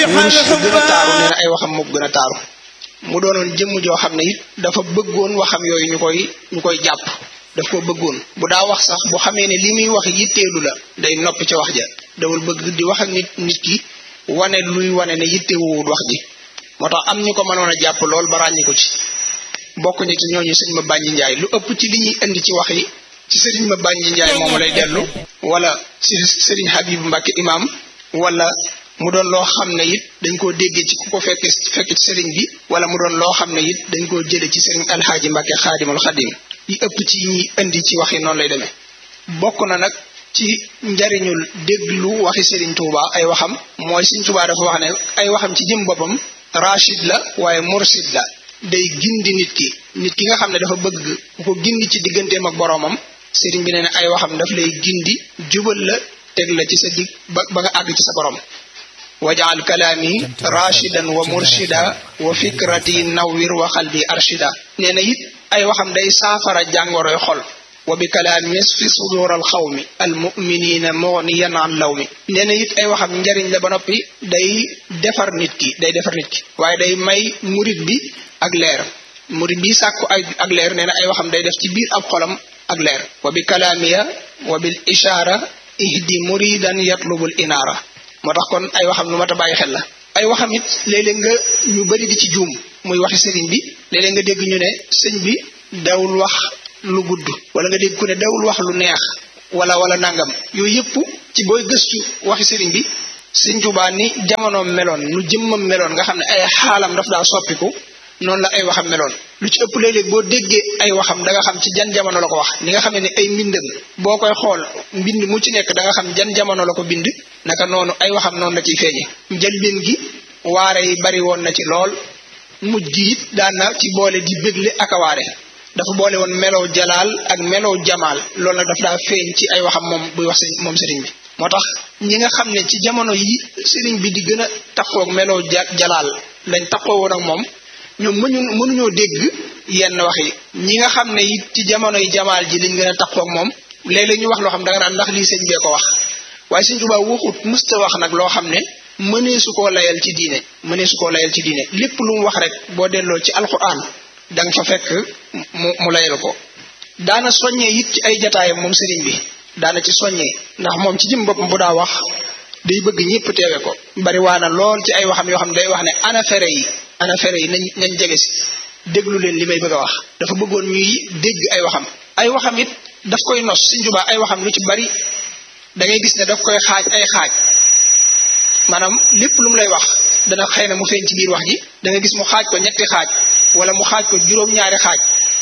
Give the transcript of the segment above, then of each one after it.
wurus bu gën a taaru nee na ay waxam moo gën a taaru mu doonoon jëmm joo xam ne it dafa bëggoon waxam yooyu ñu koy ñu koy jàpp daf ko bëggoon bu daa wax sax bu xamee ne li muy wax yitteelu la day noppi ca wax ja dawul bëgg di wax ak nit nit ki wane luy wane ne yittewuwul wax ji moo tax am ñu ko mënoon a jàpp lool ba ràññi ko ci bokk ñu ci ñooñu sëñ ma bànji njaay lu ëpp ci li ñuy indi ci wax yi ci sëriñ ma bànji njaay moomu lay dellu wala si sëriñ Habib Mbacke imam wala mu doon loo xam ne it dañ koo déggee ci ku ko fekke fekk ci sëriñ bi wala mu doon loo xam ne it dañ koo jële ci sëriñ alxaaji Mbacke xaadimul xadim yi ëpp ci ñi indi ci wax yi noonu lay demee bokk na nag ci njariñul déglu waxi sëriñ Touba ay waxam mooy sëriñ Touba dafa wax ne ay waxam ci jëm boppam rachid la waaye mursid la day gindi nit ki nit ki nga xam ne dafa bëgg ku ko gindi ci digganteem ak boroomam sëriñ bi nee na ay waxam daf lay gindi jubal la teg la ci sa dig ba ba nga àgg ci sa borom wajaal kalaami rachidan wa murshida wa fikrati nawwir wa xalbi arshida nee na it ay waxam day saafara jàngoroy xol wa bi kalaami yasfi sudur al xawmi al muminina mugniyan an law mi nee na it ay waxam njariñ la ba noppi day defar nit ki day defar nit ki waaye day may murit bi ak leer murit bi sàkku ay ak leer nee na ay waxam day def ci biir ab xolam ak leer wa bi kalaamiya wa bil ishaara ihdi muridan yatlubul inaara moo tax kon ay waxam lu mat a bàyyi xel la ay waxam it léeg-léeg nga ñu bari di ci juum muy waxi sëriñ bi léeg-léeg nga dégg ñu ne sëñ bi dawul wax lu gudd wala nga dégg ku ne dawul wax lu neex wala wala nangam yooyu yëpp ci booy gëstu waxi sëriñ bi sëñ Tuubaa ni jamonoom meloon nu jëmmam meloon nga xam ne ay xaalam daf daa soppiku noonu la ay waxam meloon lu ci ëpp léeg-léeg boo déggee ay waxam da nga xam ci jan jamono la ko wax ni nga xam ne ay mbindam boo koy xool mbind mu ci nekk da nga xam jan jamono la ko bind naka noonu ay waxam noonu la ciy feeñe njëlbeen gi waare yi bari woon na ci lool mujj gi it daan na ci boole di bégle ak a waare dafa boole woon melow jalaal ak melow jamaal loolu nag daf daa feeñ ci ay waxam moom buy wax moom sëriñ bi moo tax ñi nga xam ne ci jamono yi sëriñ bi di gën a taqoog melow jalaal lañ taqoo woon ak moom ñoom mënu mënuñoo dégg yenn wax yi ñi nga xam ne it ci jamono yi jamaal ji liñ gën a taqoog moom léeg-léeg ñu wax loo xam da nga naan ndax lii sëñ bee ko wax waaye sëñ Tuubaa waxut musta wax nag loo xam ne mënee su koo layal ci diine mënee su koo layal ci diine lépp lu mu wax rek boo delloo ci alquran da nga fa fekk mu mu layal ko daana soññee it ci ay jataayam moom sëriñ bi daana ci soññee ndax moom ci jëm boppam bu daa wax day bëgg ñëpp teewe ko bari waa na lool ci ay waxam yoo xam ne day wax ne ana fere yi ana fere yi nañ nañ jege si déglu leen li may bëgg a wax dafa bëggoon ñuy dégg ay waxam ay waxam it daf koy nos Sëriñ Tuubaa ay waxam lu ci bari da ngay gis ne daf koy xaaj ay xaaj maanaam lépp lu mu lay wax dana xëy na mu feeñ ci biir wax ji da nga gis mu xaaj ko ñetti xaaj wala mu xaaj ko juróom-ñaari xaaj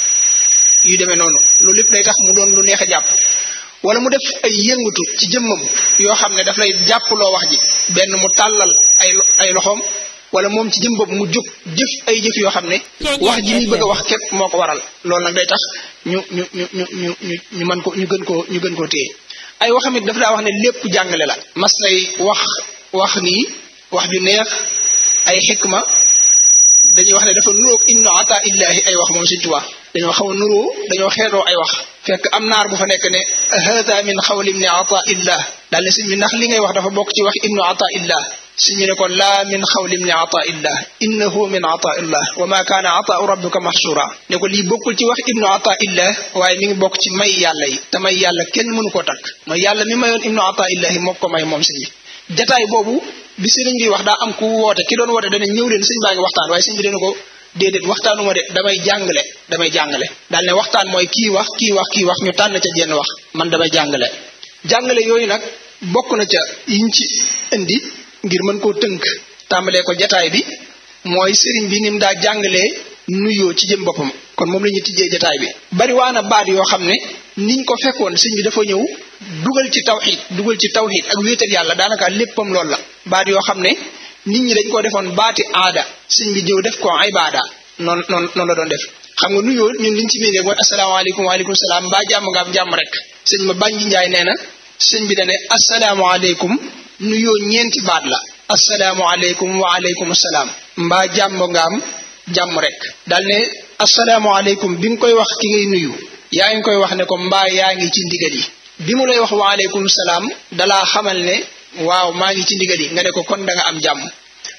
yu demee noonu loolu lépp day tax mu doon lu neex a jàpp wala mu def ay yëngatu ci jëmmam yoo xam ne daf lay jàppaloo wax ji benn mu tàllal ay ay loxoom wala moom ci jëm bopp mu jóg jëf ay jëf yoo xam ne wax ji muy bëgg a wax képp moo ko waral loolu nag day tax ñu ñu ñu ñu ñu ñu ñu mën ko ñu gën koo ñu gën koo téye ay waxam it dafa daa wax ne lépp jàngale la mas nay wax wax nii wax ju neex ay xikma dañuy wax ne dafa nuróog innu ata illahi ay wax moom Sëñ Tuubaa dañoo xaw a nuróo dañoo xeetoo ay wax fekk am naar bu fa nekk ne hada min xawli ibni ata illah daal ne sëñ bi ndax li ngay wax dafa bokk ci wax ibnu ata illah sëñ bi ne ko laa min xawli ibni ata illah innahu min ata illah wa ma kaana ataau rabbika mahsura ne ko lii bokkul ci wax ibnu ata illah waaye mi ngi bokk ci may yàlla yi te may yàlla kenn mënu koo takk mooy yàlla mi mayoon ibnu ata illahi moo ko may moom sëñ bi jataay boobu bi sëriñ bi wax daa am ku woote ki doon woote dana ñëw leen sëñ baa ngi waxtaan waaye sëñ bi dana ko déedéet waxtaanuma de damay jàngale damay jàngale daal ne waxtaan mooy kii wax kii wax kii wax ñu tànn ca jenn wax man damay jàngale jàngale yooyu nag bokk na ca yiñ ci indi ngir mën koo tënk tàmbalee ko jataay bi mooy sëriñ bi ni mu daa jàngalee nuyoo ci jëm boppam kon moom la ñuy tijjee jataay bi bari waa na baat yoo xam ne niñ ko fekkoon sëñ bi dafa ñëw dugal ci tawxiid dugal ci tawxiid ak wéetal yàlla daanaka léppam loolu la baat yoo xam ne nit ñi dañ ko defoon baati aada sëñ bi jëw def ko ibaada noonu noonu noonu la doon def xam nga nuyoo ñun liñ ci miinee mooy asalaamaaleykum waaleykum salaam mbaa jàmm nga am jàmm rek sëñ ma bànji njaay nee na sëñ bi dane asalaamaaleykum nuyoo ñeenti baat la asalaamaaleykum waaleykum salaam mbaa jàmm nga am jàmm rek daal ne asalaamaaleykum bi nga koy wax ki ngay nuyu yaa ngi koy wax ne ko mbaa yaa ngi ci ndigal yi bi mu lay wax waaleykum salaam dalaa xamal ne waaw maa ngi ci ndigal yi nga ne ko kon da nga am jàmm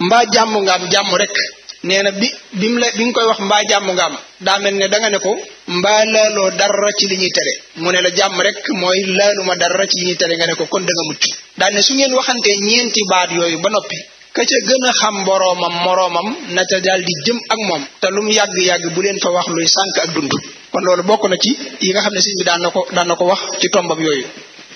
mbaa jàmm nga am jàmm rek nee na bi bi mu la bi nga koy wax mbaa jàmm nga am daa mel ne da nga ne ko mbaa laaloo dara ci li ñuy tere mu ne la jàmm rek mooy laaluma dara ci li ñuy tere nga ne ko kon da nga mucc daal ne su ngeen waxantee ñeenti baat yooyu ba noppi ka ca gën a xam boroomam moroomam na ca daal di jëm ak moom te lu mu yàgg-yàgg bu leen fa wax luy sànk ak dund kon loolu bokk na ci yi nga xam ne sëñ bi daan na ko daan na ko wax ci tombam yooyu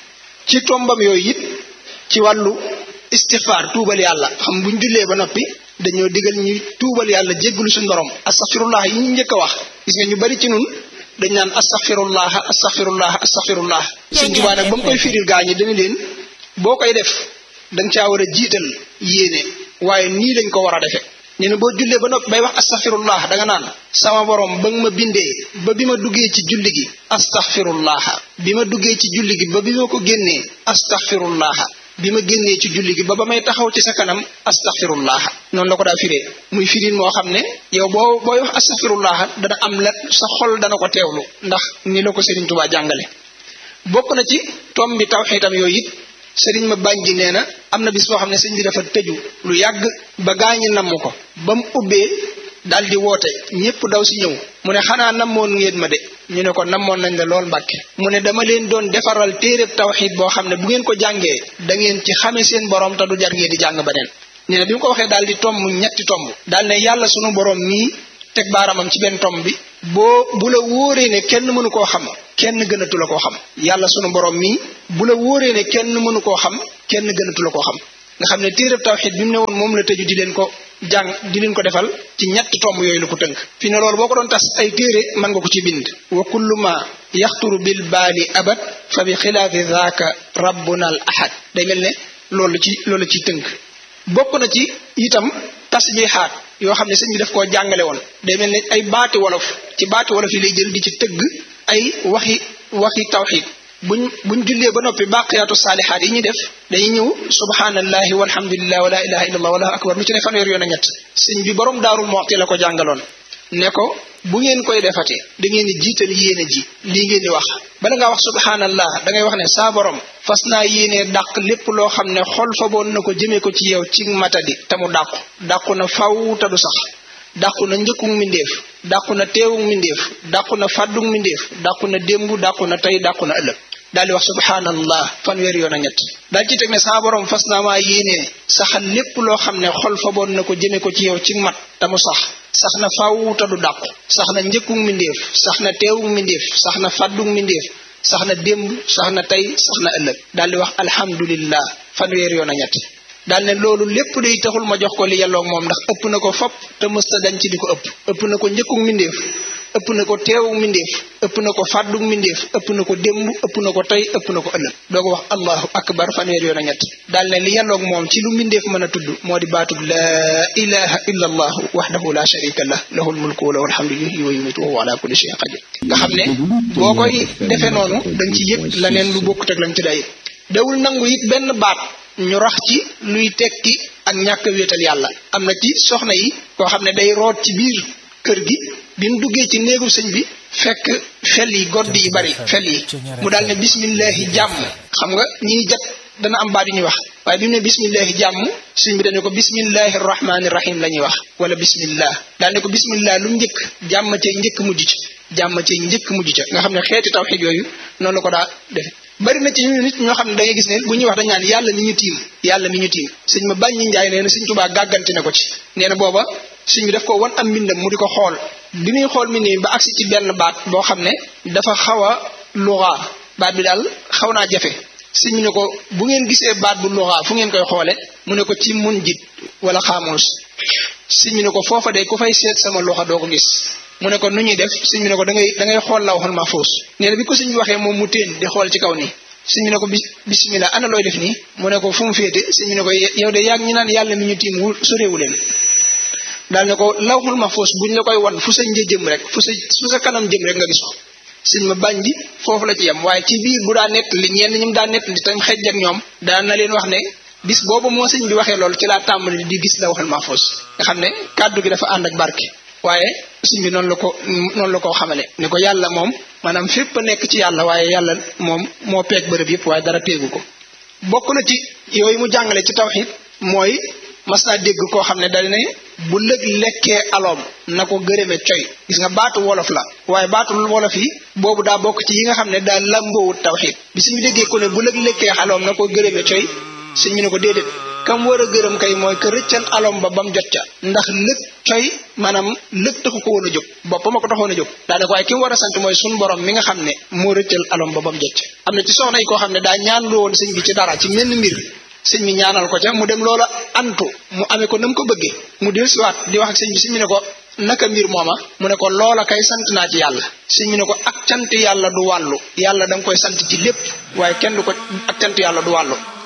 ci tombam yooyu it ci wàllu istixfaar tuubal yàlla xam buñ jullee ba noppi dañoo digal ñuy tuubal yàlla jéggalu suñu borom astaxfirullah yi ñu njëkk a wax gis nga ñu bari ci nun dañ naan astaxfirullah astaxfirullah astaxfirullah sëñ Tuubaa nag ba mu koy firil gaa ñi dana leen boo koy def danga caa war a jiital yéene waaye nii lañ ko war a defe nee na boo jullee ba noppi bay wax astaxfirullah danga naan sama borom ba nga ma bindee ba bi ma duggee ci julli gi astaxfirullah bi ma duggee ci julli gi ba bi ma ko génnee astaxfirullah bi ma génnee ci julli gi ba ba may taxaw ci sa kanam astaxfirullah noonu la ko daa firee muy firin moo xam ne yow boo booy wax astaxfirullah dana am la sa xol dana ko teewlu ndax ni la ko Serigne Touba jàngale bokk na ci tom bi tawxiitam yooyu it sëriñ ma bànji nee na am na bis boo xam ne sëñ bi dafa tëju lu yàgg ba gaañi namm ko ba mu ubbee daal di woote ñépp daw si ñëw mu ne xanaa namoon ngeen ma de ñu ne ko namoon nañ la lool mbàkke mu ne dama leen doon defaral téereb tawxiid boo xam ne bu ngeen ko jàngee da ngeen ci xame seen borom te du jar ngeen di jàng beneen nee na bi mu ko waxee daal di tomb ñetti tomb daal ne yàlla sunu borom mii teg baaramam ci benn tomb bi boo bu la wóoree ne kenn mënu koo xam kenn gënatu la koo xam yàlla sunu borom mii bu la wóoree ne kenn mënu koo xam kenn gënatu la koo xam nga xam ne téereb tawxiid bi mu ne woon moom la tëju di leen ko jàng di leen ko defal ci ñetti tomb yooyu la ko tënk fi ne loolu boo ko doon tas ay téere mën nga ko ci bind wa kullu ma yaxturu bil baali abad fa bi xilaafi zaaka rabbuna al ahad day mel ne loolu ci loolu ci tënk bokk na ci itam tasbihaat yoo xam ne sëñ bi daf koo jàngale woon day mel ne ay baati wolof ci baati wolof yi lay jël di ci tëgg ay waxi waxi tawxiid buñ buñ jullee ba noppi baqiyaatu saalihaat yi ñuy def dañuy ñëw subhanallahi walhamdulillah wala ilaha illallah wallahu akbar lu ci ne fanweer yoon a ñett sëñ bi borom daarul moxti la ko jàngaloon ne ko bu ngeen koy defatee da ngeen di jiital yéene ji lii ngeen di wax bala ngaa wax subhanallah da ngay wax ne saa borom fas naa yéenee dàq lépp loo xam ne xol fa boon na ko jëmee ko ci yow ci matadi te mu dàqu dàqu na faw te du sax dàqu na njëkkug mbindeef dàqu na teewug mbindeef dàqu na fàddug mbindeef dàqu na démb dàqu na tey dàqu na ëllëg daal di wax subhanallah fanweer yoon a ñett daal ci teg ne saa borom fas naa maa yéenee saxal lépp loo xam ne xol fa boon na ko jëmee ko ci yow ci mat te mu sax sax na faw te du dàqu sax na njëkkug mbindeef sax na teewug mbindeef sax na fàddug mbindeef sax na démb sax na tey sax na ëllëg daal di wax alhamdulillah fanweer yoon a ñett daal ne loolu lépp day taxul ma jox ko li yelloog moom ndax ëpp na ko fop te mësta dañ ci di ko ëpp ëpp na ko njëkkug mbindeef ëpp na ko teewug mbindeef ëpp na ko fàddug mbindeef ëpp na ko démb ëpp na ko tey ëpp na ko ëllëg doo ko wax allahu akbar fanweer yoon a ñett daal ne li yelloog moom ci lu mbindeef mën a tudd moo di baatub laa ilaha illa allahu waxdahu la sharika lah lahul mulku wa lahul hamdu yuhyi wa yumiitu wa huwa ala kulli shay'in qadir nga xam ne boo koy defee noonu dañ ci yëg laneen lu bokkut ak lañ ci day dawul nangu it benn baat ñu rax ci luy tekki ak ñàkk wéetal yàlla am na ci soxna yi koo xam ne day root ci biir kër gi bi mu duggee ci néegu sëñ bi fekk fel yi godd yi bari fel yi mu daal ne bismillahi jàmm xam nga ñiy jat dana am baat yu ñuy wax waaye bi mu ne bismillahi jàmm sëñ bi dañu ko bismillahi rahmaani rahim la ñuy wax wala bismillah daal ne ko bismillah lu njëkk jàmm cay njëkk mujj ca jàmm cay njëkk mujj ca nga xam ne xeeti tawxiid yooyu noonu la ko daa defe bari na ci ñu nit ñoo xam ne da ngay gis ne bu ñuy wax dañ naan yàlla mi ñu tiim yàlla mi ñu tiim sëñ ma bàññi njaay nee na sëñ Tuubaa gàgganti na ko ci nee na booba sëñ bi daf ko wan am mbindam mu di ko xool bi muy xool mbind mi ba agsi ci benn baat boo xam ne dafa xaw a luxaa baat bi daal xaw naa jafe sëñ bi ne ko bu ngeen gisee baat bu luxaa fu ngeen koy xoole mu ne ko ci mun jit wala xaamuus sëñ bi ne ko foofa de ku fay seet sama loxo doo ko gis mu ne ko nu ñuy def sëñ bi ne ko da ngay da ngay xool la waxal mahfuus nee na bi ko sëñ bi waxee moom mu téen di xool ci kaw nii sëñ bi ne ko bismillah ana looy def nii mu ne ko fu mu féete sëñ bi ne ko yow de yaag ñi naan yàlla mi ñu tiim wu sorewu leen daal ne ko lawxul mahfuus buñ la koy wan fu sa një jëm rek fu sa fu sa kanam jëm rek nga gis ko sëñ ma bañ ji foofu la ci yem waaye ci biir bu daa nett li ñenn ñum daa nett li tam xejj ak ñoom daan na leen wax ne bis boobu moo sëñ bi waxee loolu ci laa tàmbali di gis lawxul mahfuus nga xam ne kàddu gi dafa ànd ak barke waaye sëñ bi noonu la ko noonu la ko xamale ne ko yàlla moom maanaam fépp a nekk ci yàlla waaye yàlla moom moo peeg bërëb yëpp waaye dara peegu ko bokk na ci yooyu mu jàngale ci tawxiid mooy mas naa dégg koo xam ne dal ne bu lëg lekkee aloom na ko gërëme coy gis nga baatu wolof la waaye baatu wolof yi boobu daa bokk ci yi nga xam ne daa lamboowut tawxiid bi suñu déggee ko ne bu lëg lekkee aloom na ko gërëme coy suñ ñu ne ko déedéet kam war a gërëm kay mooy que rëccal alom ba ba mu jot ca ndax lëg coy maanaam lëg taxu ko woon a jóg boppam a ko taxoon a jóg daa ko waaye ki mu war a sant mooy suñ borom mi nga xam ne moo rëccal alom ba ba mu jot ca am na ci soxna yi koo xam ne daa ñaan lu woon sëñ bi ci dara ci menn mbir sëñ bi ñaanal ko ca mu dem loola antu mu amee ko na mu ko bëggee mu del siwaat di wax ak sëñ bi sëñ bi ne ko naka mbir mooma mu ne ko loola kay sant naa ci yàlla sëñ bi ne ko ak cant yàlla du wàllu yàlla da nga koy sant ci lépp waaye kenn du ko ak cant yàlla du wàllu